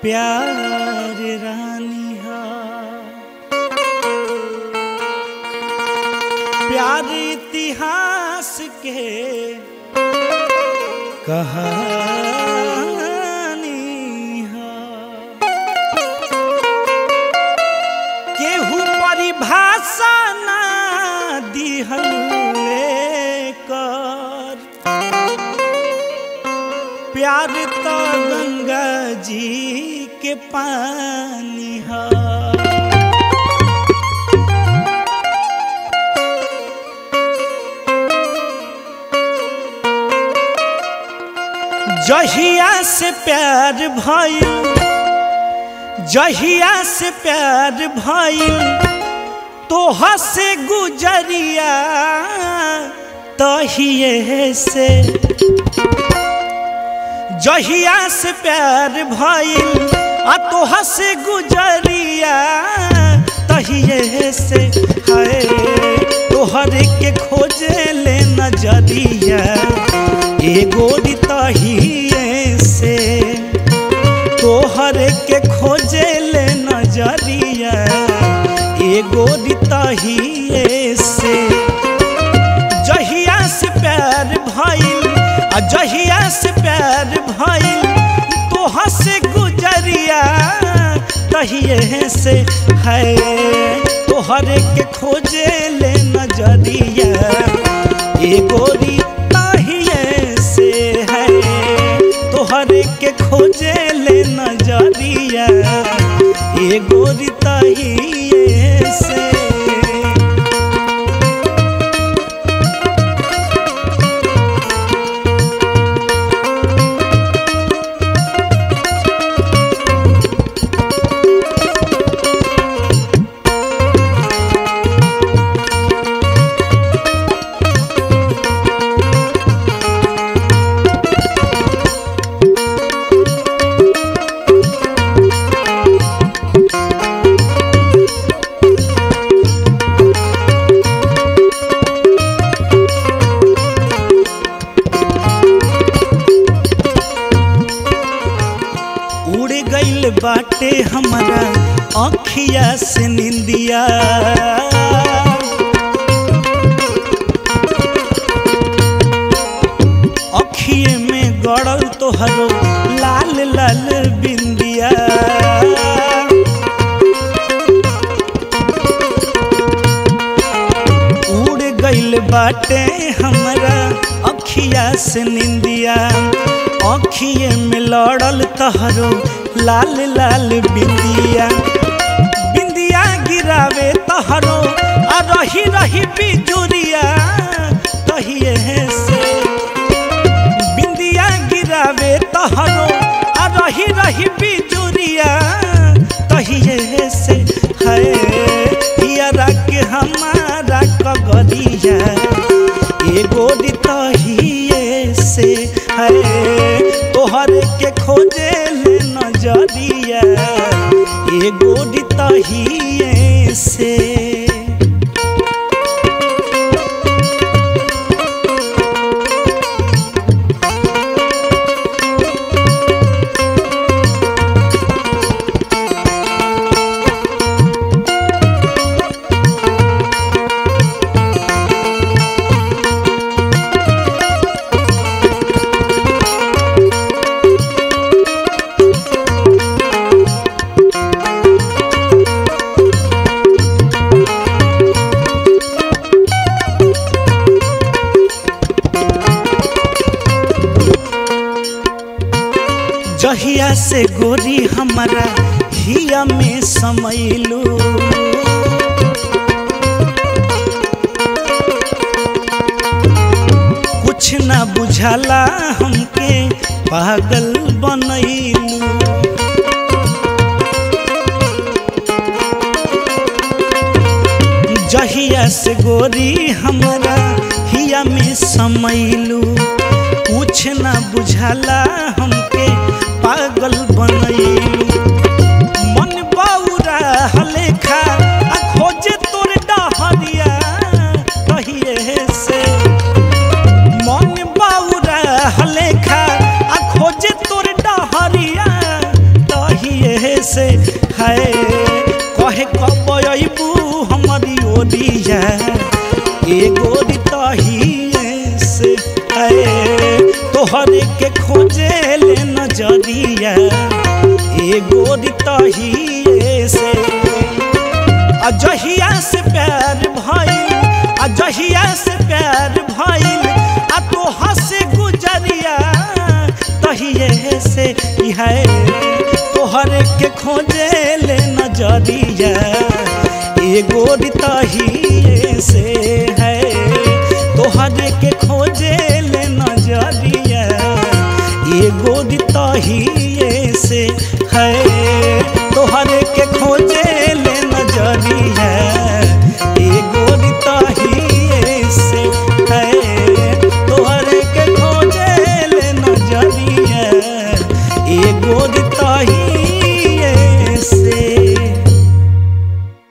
प्यार रानी हा प्यार इतिहास के कहानी हा केहू परिभाषा ना दिहल कर प्यार तो गंगा जी के पानी हा जहिया से प्यार भइल जहिया से प्यार भइल तोह से गुजरिया तहिए से जहिया से प्यार भइल आ तोह से गुजरिया तहिए से है तोहर के खोजे ले नजरिया एगो तहिए से तोहर के खोजे ले नजरिया एगो तहिए से जहिया से प्यार भइल आ जहिया से प्यार भइल तोह से गुजरिया तहिए से है तोहर के खोजे ले नजरिया एगो तहिए से है तोहर के खोजे ले नजरिया एगो तहिए से उड़ गइल बाटे हमारा अखिया से निंदिया अखिए में गड़ल तोहरो लाल लाल बिंदिया उड़ गइल बाटे हमरा अखिया से निंदिया अखिए में लड़ल तहरो लाल लाल बिंदिया बिंदिया गिरावे तहरो आ रही रही बिजुरिया तहिए से बिंदिया गिरावे तहरो आ रही रही बिजुरिया तहिए से है हियरा के हमारा कगरिया एगो तहिए से है तोहर के खोजे ले नजरिया एगो तहिए से जहिया से गोरी हमारा हिया में समैलू कुछ ना बुझाला हमके पागल बनैलू जहिया से गोरी हमारा हिया में समैलू कुछ ना बुझाला हमके पागल बनैलू मन बौरा हलेखा आ खोजे तोर डहरिया कहिए से मन बौरा हलेखा आ खोजे तोर डहरिया गोरिया ए गोरी तहिए से है तोहरे के खोजे ले नजरिया ए गोरी तहिए से अजहिया से प्यार भइल अजहिया से प्यार भइल आ तो हंसे गुजरिया तहिए से ई है तोहरे के खोजे ले नजरिया ए गोरी तहिए से है तोहरे के खोजे ले नजरिया ए गोरी तहिए